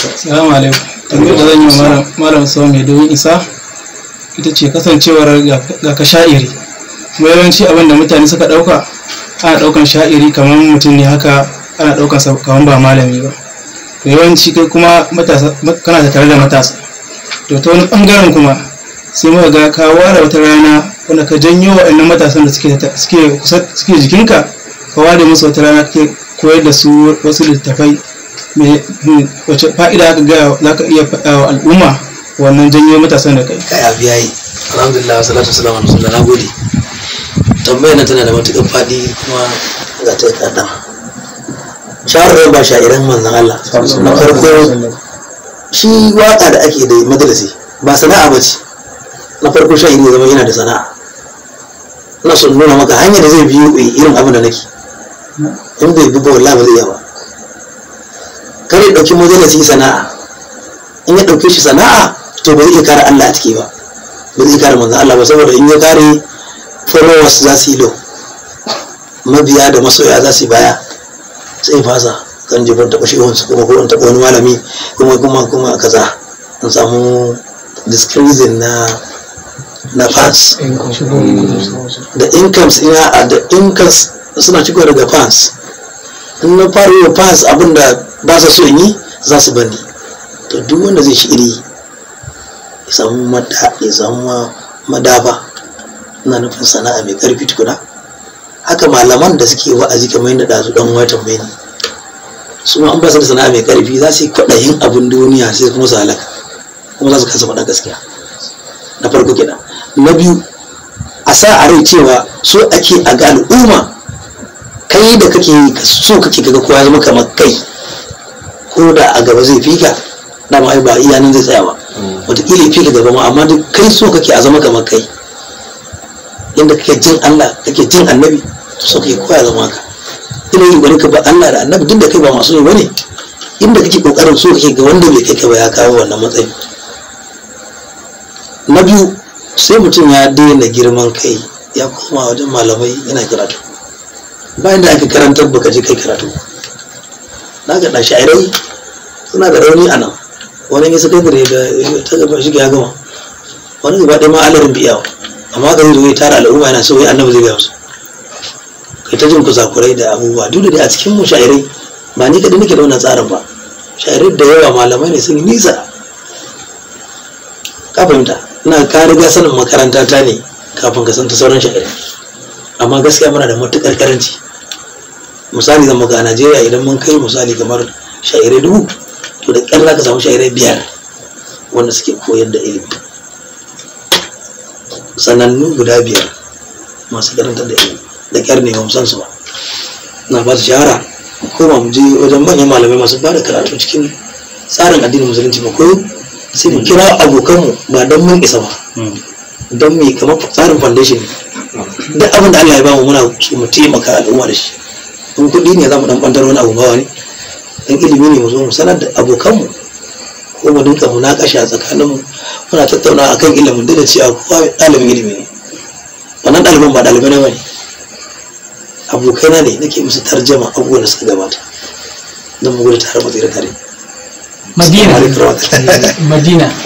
Salamu alaikum. Tambayar da zan yi wa malam- malam sau mai domin isa ita ce kasancewar ga ga ka sha'iri. Kuma yawanci abin da mutane suka ɗauka ana ɗaukan sha'iri kamar mutum ne haka ana ɗaukan sa kamar ba malami ba. To yawanci kai kuma matasa kana tare da matasa. To ta wani ɓangaren kuma sai muka ga ka ware wata rana wanda ka janyo waɗannan matasan da suke ta- suke kusa- suke jikinka ka ware musu wata rana kake koyar da su wasu littattafai me me- wace fa'ida aka ga za ka iya faɗa wa al'umma wannan janyo matasan da kai kai abu yayi alhamdulillah wa salatu wassalamu ala rasulillah nagode tambayar nan tana da matukar fadi kuma ga ta kaɗan shahararren ba sha'iran manzon Allah na farko shi waka da ake da majalisi ba sana'a ba ce na farko sha'iri ya zama yana da sana'a ina son nuna maka hanyar da zai biyo irin abin da nake in bai bi ba wallahi ba zai iya ba kare ɗauki majalisi sana'a in ya ɗauke shi sana'a to ba zai iya kare Allah a ciki ba ba zai kare manzon Allah ba saboda in ya kare followers za su yi lo mabiya da masoya za su yi baya sai fasa kan jefar taɓa shi wansu kuma ko in taɓa wani malami kuma kuma kuma kaza in samu discreasing na na fans da incomes ina da incomes suna ciko daga fans in na fara yi wa fans abinda ba sa so in yi za su bani to duk wanda zai shiri ya samu mada ya samu ma- madafa ina nufin sana'a mai karfi tukuna haka malaman da suke wa'azi kamar yadda ɗazu ɗan watan mai ne su ma an ba su da sana'a mai karfi za su yi kwaɗayin abin duniya sai kuma su halaka kuma za su kasa faɗa gaskiya na farko kenan na biyu a sa a rai cewa so ake a ga al'umma kai da kake yi ka- so kake kaga kowa ya zama kamar kai ko da a gaba zai fika dama ai ba iya nan zai tsaya ba wataƙila ya fika gaba ma amma duk kai so kake a zama kamar kai inda kake jin Allah kake jin annabi to so kake koya zama haka ina yi bari ka ba Allah da annabi duk da kai ba masu yi bane inda kake kokarin so kake ga wanda bai kai ka ba ya kawo wannan matsayi na biyu sai mutum ya daina girman kai ya koma wajen malamai yana karatu bayan da aka karantar baka je kai karatu na ga ɗan sha'irai suna da rauni a nan wani ya sakandare da ta gaba shi ya gama wani gaba ɗaya ma alarin biyawa amma ka zai zo ya tara al'umma yana so wai annabi zai gaya musu kai ta jin kusakurai da abubuwa duk da dai a cikin mu sha'irai ba ni kaɗai nake da wannan tsarin ba sha'irai da yawa malamai ne sun yi nisa ka fahimta ina ka riga sanin makaranta ta ne kafin ka san ta sauran sha'irai amma gaskiya muna da matuƙar karanci misali zan maka a najeriya idan mun kai misali kamar sha'irai dubu to da ƙyar za ka samu sha'irai biyar wanda suke koyar da ilimi sanannu guda biyar masu karantar da ilimi da ƙyar ne ba mu san su ba na ba su shahara mu koma mu je wajen manyan malamai masu ba da karatu cikin tsarin addinin musulunci mu koyo sai mu kira abokanmu ba don mun isa ba don mu yi kamar tsarin foundation ne duk abin da Allah ya bamu muna so mu taimaka al'umma da shi in kuɗi ne za mu dan ɓantar wani abu bawa ne in ilimi ne mu zo mu sanar da abokanmu ko mu dinka mu naƙashi a tsakaninmu muna tattauna akan ilimin duk da cewa kowa ɗalibin ilimi ne wannan ɗaliban ba ɗalibai na bane abokaina ne nake musu tarjama abubuwan da suka gabata don mu gudu tare mu tsira tare madina Assalamu alaikum warahmatullahi. madina